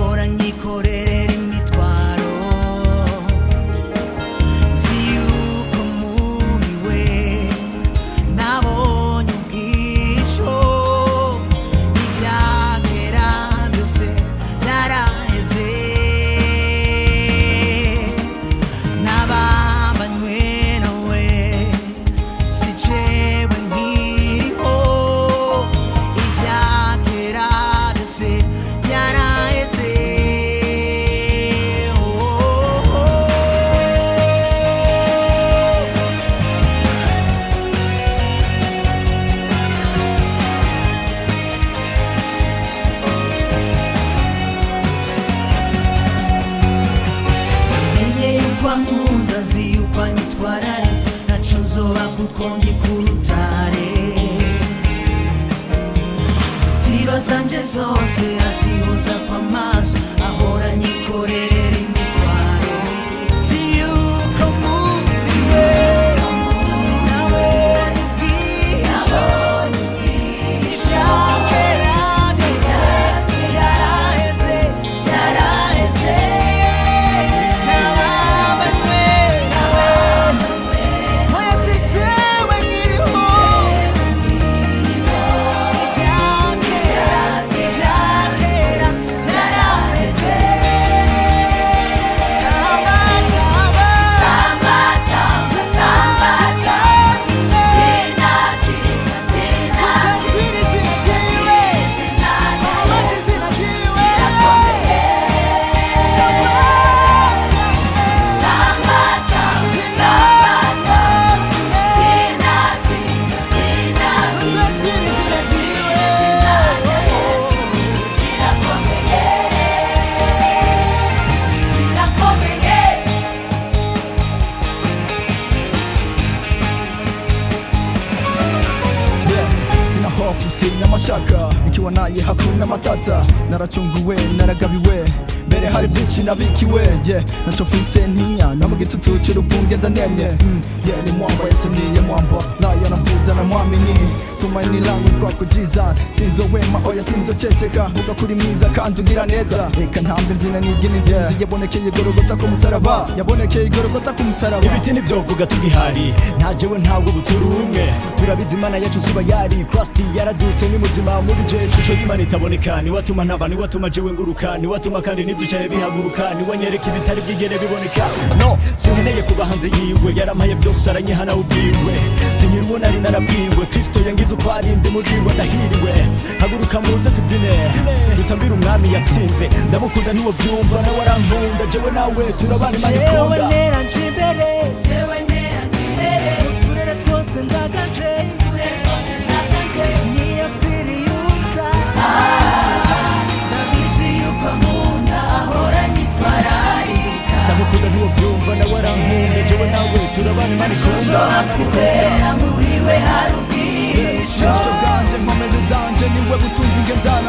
ahora nyikorerera imitwaro nzi yuko muri we nabonye ubwisho ibyagera byose byaraheze nabambanywe nawe si jewe nkiriho ibyagera byose byaraheze oh, oh, oh. menye yuko ankunda nzi yuko anyitwarare naco nzoba kuko ndi ku rutare zitiro zanje zose azihoza kw'amaso ahora nyikorerera imitwaro nzi yuko muri we nabonye ubwihisho ivyakera byose byaraheze byaraheze nababanywe nawe oya si jewe nkiriho ivyakera ivyakera byaraheze tamba tamba utasiri izina ryiwe amazi izina ryiwe tamba utasiri izina ryiwe Yeah, sina hofu sina mashaka nikiwa naye hakuna matata narachunguwe naragabiwe mbere hari byinshi nabikiwe yeah, naco mfise ntinya no mu gitutu c'uruvunge ndanenye mm, yeah, ni mwamba yesu niye mwamba nayo namvuda na mwamini tumaini langu kwako jiza sinzowema oya sinzoceceka vuga kuri mwiza kandi ugira neza reka ntambe mbyina nigina inzinzi yabonekeye igorogota ku musaraba yabonekeye igorogota ku musaraba ibiti nivyovuga tugihari nta jewe ntabwo buturi umwe turabizi imana yacu suba yari krasti yaradutse ni muzima muri je shusho y'imana itaboneka niwatuma ntaba niwatuma jewe nguruka niwatuma kandi n'ivyicaye bihaguruka niwanyereka ibitari bwigere biboneka no sinkeneye kuba hanze yiwe yarampaye byose aranyihana ubwiwe sinkiri uwo nari narabwiwe kristo yangize uko ari ndi muri we ndahiriwe haguruka muze tubyine dutambire umwami yatsinze ndamukunda ntiwo byumva nawe arankunda jewe nawe turabana imana yewe ikunda neranje imbere uturere twose ndagaje siniyapfiriye ubusa ndabizi yuko ankunda ahora nyitwararika ndamukunda ntiwo byumva nawe arankunda jewe nawe turabana imana ikunda nzoba kubera muri we hari ubwihisho ubwisho bwanje nkomezi zanje niwe butunzi nge ndazi